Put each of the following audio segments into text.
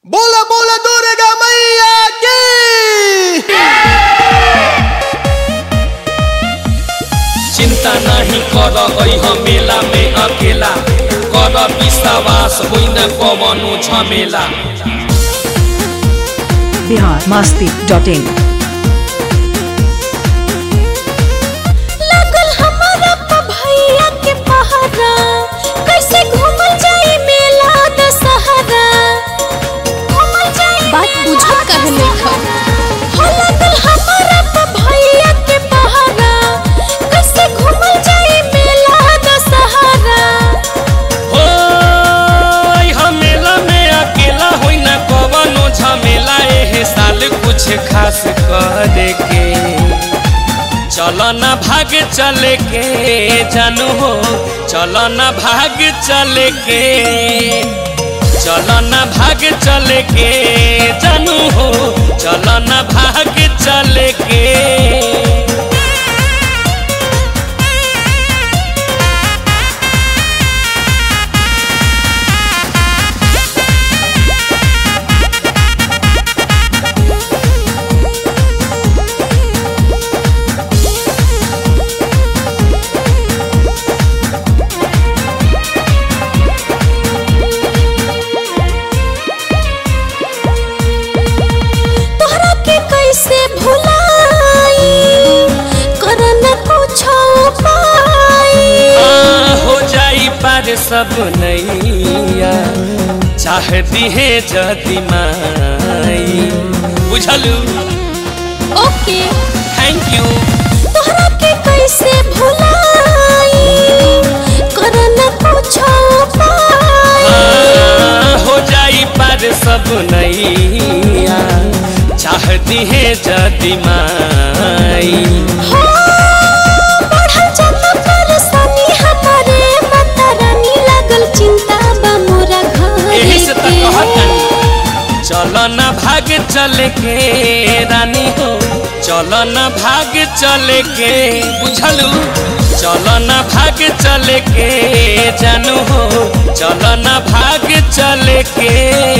बोला बोला दुर्गा मैया की चिंता नहीं कर अह मेला में अकेला कर विश्वास होइ न कवनो झमेला बिहार मस्ती डॉट इन लागल हमारा प भैया के पहरा कैसे घूमल जाई मेला दशहरा घूमल जाई बात बुझत कहे लेखा हो लागल हमारा प भैया के पहरा कैसे घूमल जाई मेला दशहरा हो अह मेला में अकेला होइ न कवनो झमेला एहे साल कुछ खास करे के चल न भाग चले के जानू हो चल न भाग चले के चल न भाग चले के जानू हो चल न भाग चले के तोहरा के कैसे भुलाई करन कुछ उपाय आ, हो जाई पार सब नैया चाहती है जति माई बुझलू ओके थैंक यू तोहरा के कैसे भुलाई करन कुछ उपाय आ, हो जाई पार सब नैया चाहती है जति माई हो बढ़ल जाता परेशानी हमारे माता रानी लागल चिंता बा मोरा यही से घर तो कहतन चल न भाग चल के रानी हो चल न भाग चल के बुझलू चल न भाग चल के जानू हो चल न भाग चल के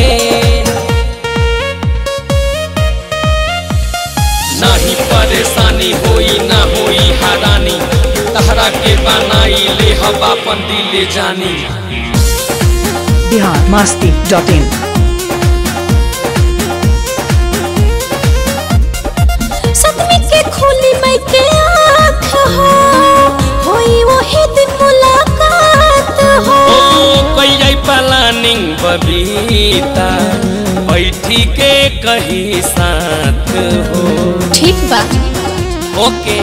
नहीं परेशानी होई ना होई हरानी तहरा के बनाई ले हम अपन दिले जानी बिहार मस्ती डॉट इन सतमी के खोली मई के आँख हो होई वही दिन मुलाकात हो ओ कई प्लानिंग बबीता बैठी के कहीं साथ हो ठीक बा ओके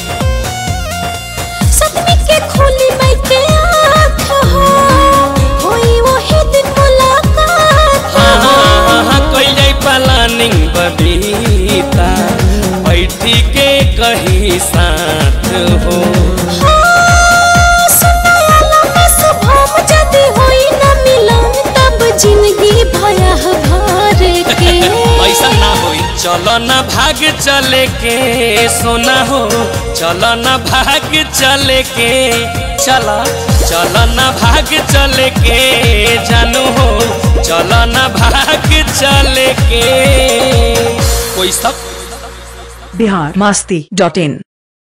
सतमी के खोली मई के आँख हो होई वही दिन मुलाकात हाँ हो हाँ हाँ कई प्लानिंग बबीता बैठी के कहीं साथ हो हाँ, सुनायाला में शुभम जदि होई न मिलन तब जिंदगी भयह भर के ऐसा ना होई चलो न भाग चले के सोना हो चलो न भाग चले के चला चलो न भाग चले के जानू हो चलो न भाग चले के कोई सब बिहार मस्ती डॉट इन